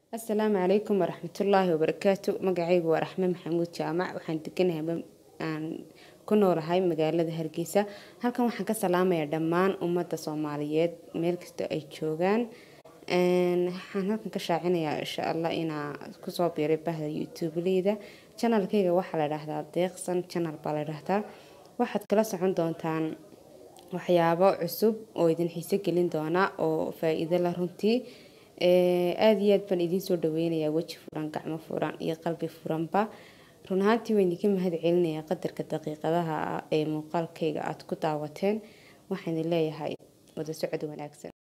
asalaamu calaykum waraxmatullaahi wabarakaatu magacaygu waa raxme maxamuud jaamac waxaan deganahay aan ku noolahay magaalada hargeysa halkan waxaan ka salaamayaa dhammaan ummadda soomaaliyeed meel kasta ay joogaan waxaan halkan ka shaacinayaa insha allah inaa kusoo biiray bahda youtubeleyda janalkayga waxaa la dhahdaa deeqsan janal baa la dhahdaa waxaad kala socon doontaan waxyaabo cusub oo idin xiise gelin doona oo faa-iido la runtii aada iyo aad baan idiin soo dhaweynayaa weji furan gacmo furan iyo qalbi furanba run ahaantii waan idinka mahad celinayaa qadarka daqiiqadaha ee muuqaalkayga aada ku daawateen waxaan leeyahay wada socod wanaagsan